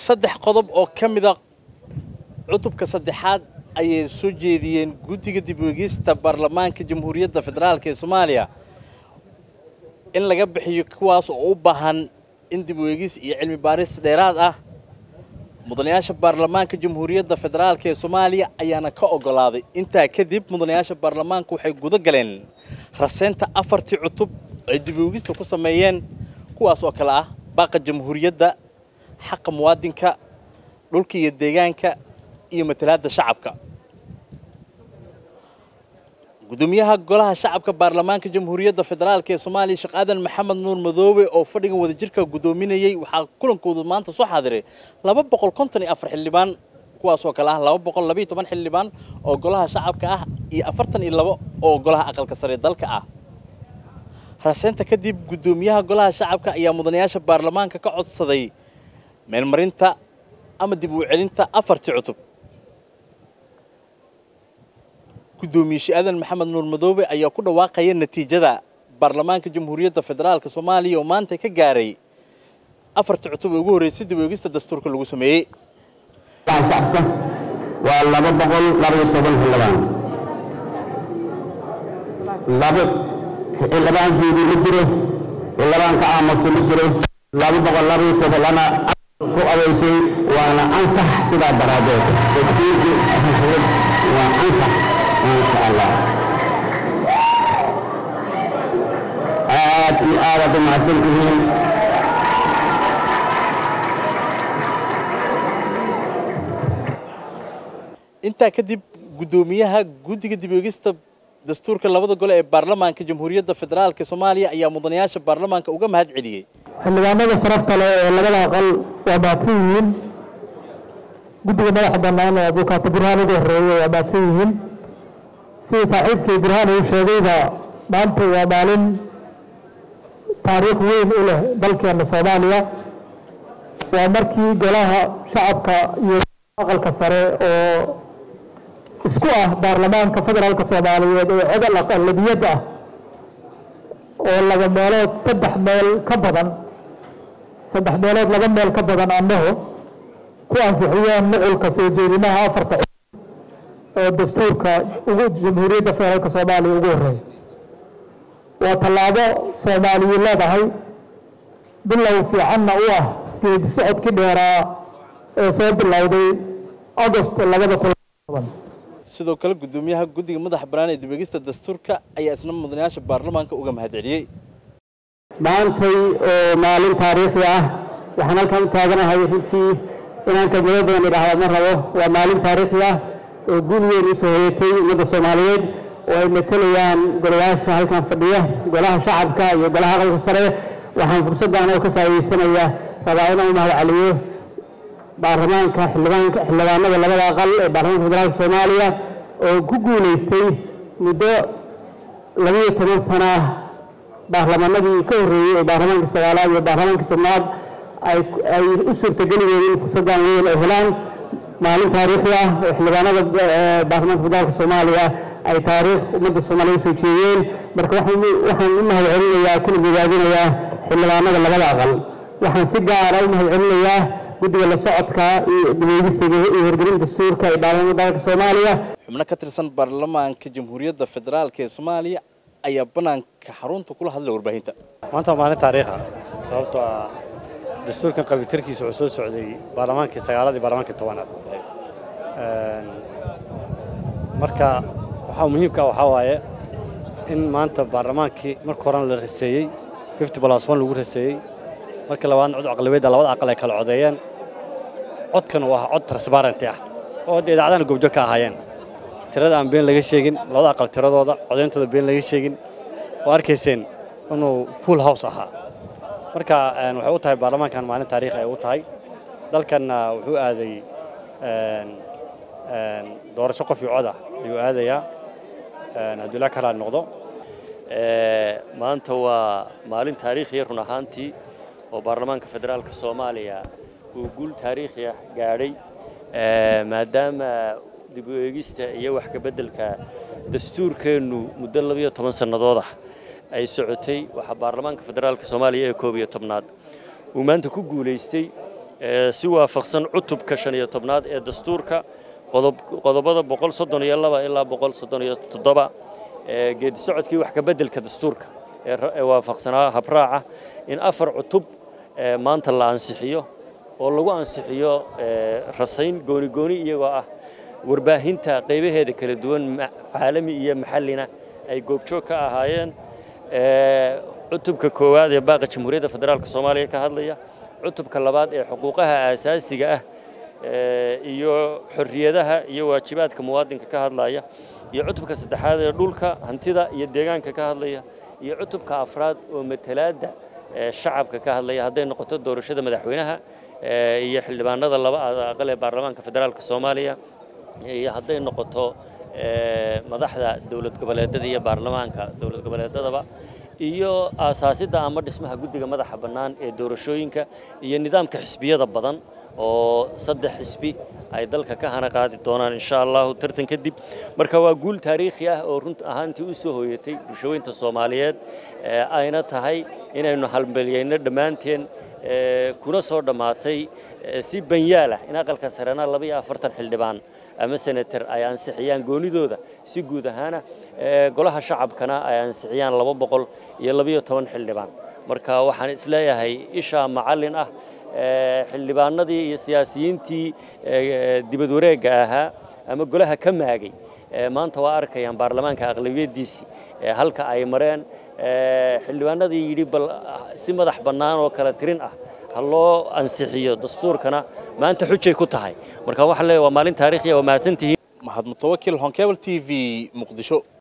saddex qodob oo ka mida cutubka saddexaad ayay soo jeediyeen guddiga dib u eegista baarlamaanka jamhuuriyadda federaalk ee soomaaliya in laga bixiyo kuwaas oo u baahan in dib u eegis iyo cilmi baaris dheeraad ah mudanayaasha baarlamaanka jamhuuriyadda federaalk ee soomaaliya ayaana ka ogolaaday intaa kadib mudanayaasha baarlamaanka waxay guda galeen raseynta afartii cutub ay dib u eegista ku sameeyeen kuwaas oo kale ah baaqa jamhuuriyadda xaqa muwaadinka dhulka iyo deegaanka iyo matalaadda shacabka gudoomiyaha golaha shacabka baarlamaanka jamhuuriyadda federaalk ee soomaaliya sheekh aadan maxamed nuur madoobe oo fadhigan wadajirka gudoominayey waxaa kulankoodu maanta soo xaadiray laba boqol konton iyo afar xildhibaan kuwaas oo kale ah laba boqol labaiyo toban xildhibaan oo golaha shacabka ah iyo afartan iyo labo oo golaha aqalka sare dalka ah raseynta kadib gudoomiyaha golaha shacabka ayaa mudanayaasha baarlamaanka ka codsaday meelmarinta ama dib u celinta afartii cutub gudoomiye she-aadan maxamed nuur madoobe ayaa ku dhawaaqaya natiijada baarlamaanka jamhuuriyadda federaalk soomaaliya oo maanta ka gaaray afartii cutub ee ugu horreysay dib u eegista dastuurka lagu sameeyey shacabka waa laba boqol labaiyo toban xildhibaan laba xildhibaankeedii ma jiro xildhibaan ka aamusa ma jiro laba boqol labaiyo tobanlana ku adeysay waana ansax sidaa daraaddeed dastuurkii waa ansax maasha allah aad iyo aadaad u mahadsan tihiin intaa kadib gudoomiyaha guddiga dib u eegista dastuurka labada gole ee baarlamaanka jamhuuriyadda federaalk soomaaliya ayaa mudanayaasha baarlamaanka uga mahad celiyey xildhibaanada sharafta leh ee labada aqal waa mahadsan yihiin guddiga madaxa bannaan ee abuukaato burhaan ugu horreeyey waa mahadsan yihiin sida saaxiibkii burhaan uu sheegayba maanta waa maalin taariikh weyn u leh dalkeena soomaaliya waa markii golaha shacabka iyo aqalka sare oo isku ah baarlamaanka federaalka soomaaliyeed ee codol aqalabiyad ah oo laba meelood saddex meel ka badan saddex meelood laba meel ka badan annahu ku ansixiyeen nuculka soo jeedimaha afarta oo dastuurka ugu jamhuuriyadda federaalka soomaaliya ugu horreeya waa tallaabo soomaaliyu leedahay bilow fiicanna u ah geedi socodkii dheeraa ee soo bilowday agost labada kun sidoo kale gudoomiyaha guddiga madaxa bannaan ee dib eegista dastuurka ayaa isna mudanayaasha baarlamaanka uga mahad celiyey maantay oo maalin taariikhi ah waxaan halkan u taaganahay runtii inaan kelmado badan idhaahda ma rabo waa maalin taariikhi ah oo guul weyn usoo hoyatay ummadda soomaaliyeed oo ay matelayaan golayaasha halkan fadhiya golaha shacabka iyo golaha aqalka sare waxaan fursaddan oo ka faa'iidaysanaya rabaa inaan u mahad celiyo baarlamaanka xildhibaanka xildhibaanada labada aqal ee baarlamaanka federaalka soomaaliya oo ku guulaystay muddo labiyo toban sana baarlamanadii ka horreeyey ee baarlamaanka sagaalaad iyo baarlamaanka tobnaad ay ay u suurtageli weeyeen in fursaddan weyn ay helaan maalin taariikhi ah oo xildhibaanada baarlamaanka federaalka soomaaliya ay taariikh ummadda soomaaliya usoo jeediyeen marka waxaan waxaan u mahad celinayaa kuna bogaadinayaa xildhibaanada labada aqal waxaan si gaara u mahad celinayaa guddiga la socodka iyo dibeegista iyo hirgelinta dastuurka ee baarlamaanka dalka soomaaliya xubno ka tirsan baarlamaanka jamhuuriyadda federaalk ee soomaaliya ayaa bannaanka xarunta kula hadlay warbaahinta maanta waa maalin taariikha sababtoo ah dastuurkan qabitirkiisa wuxuu soo socday baarlamaankii sagaalaad iyo baarlamaankii tobanaad marka waxaa muhiimka waxaa waaye in maanta baarlamaankii marka horena la raseeyey fifty plus one lagu raseeyey markii labaadna cod aqlabiyadda labada aqal ay kala codeeyeen codkan waa cod transparenty ah oo hadda idaacadana goobjoog ka ahaayeen tirada aan been laga sheegin labada aqal tiradooda codeyntooda been laga sheegin oo arkayseen inuu full house ahaa marka waxay u tahay baarlamaankan maalin taariikh ay u tahay dalkanna wuxuu aaday doorasho qof iyo cod ah ayuu aadayaa hadduu ilaa kala noqdo maanta waa maalin taariikhiya run ahaantii oo baarlamaanka federaalka soomaaliya uu guul taariikhi ah gaadhay maadaama dib u eegista iyo wax ka beddelka dastuurkeennu muddo labiyo toban sannadood ah ay socotay waxaa baarlamaanka federaalka soomaaliya ee koob iyo tobnaad uu maanta ku guulaystay si waafaqsan cutubka shan iyo tobnaad ee dastuurka qodobada boqol soddon iyo laba ilaa boqol soddon iyo toddoba geedi socodkii wax ka beddelka dastuurka ee waafaqsanaa habraaca in afar cutub maanta la ansixiyo oo lagu ansixiyo rasayn gooni gooni iyagoo ah warbaahinta qaybaheeda kala duwan caalami iyo maxallina ay goobjoog ka ahaayeen cutubka koowaad ee baaqa jamhuuriyadda federaalk soomaaliya ka hadlaya cutubka labaad ee xuquuqaha aasaasiga ah iyo xorriyadaha iyo waajibaadka muwaadinka ka hadlaya iyo cutubka saddexaad ee dhulka hantida iyo deegaanka ka hadlaya iyo cutubka afraad oo matalaadda shacabka ka hadlaya hadday noqoto doorashada madaxweynaha iyo xildhibaanada laba aqal ee baarlamaanka federaalk soomaaliya iyo hadday noqoto madaxda dowlad goboleedada iyo baarlamaanka dowlad goboleedadaba iyo aasaasidda ama dhismaha guddiga madaxa bannaan ee doorashooyinka iyo nidaamka xisbiyada badan oo saddex xisbi ay dalka ka hana qaadi doonaan insha allahu tartan kadib marka waa guul taariikhi ah oo run ahaantii u soo hooyatay bulshaweynta soomaaliyeed ayna tahay inaynu halmelyayno dhammaanteen kuna soo dhammaatay si banyaal ah in aqalka sarena laba iyo afartan xildhibaan ama senator ay ansixiyaan goonidooda si guud ahaana golaha shacabkana ay ansixiyaan laba boqol iyo labiyo toban xildhibaan marka waxaan isleeyahay ishaa macallin ah xildhibaanadii iyo siyaasiyiintii dibad wareegga ahaa ama golaha ka maagay maanta waa arkayaan baarlamaanka aqlabiyadiisii halka ay mareen xildhibaanadii yidhi bal si madax bannaan oo kala tirin ah ha loo ansixiyo dastuurkana maanta xujay ku tahay marka waxaan leeyahay waa maalin taariikhiya waa mahadsantihiin mahad mutawakil honkebel t v muqdisho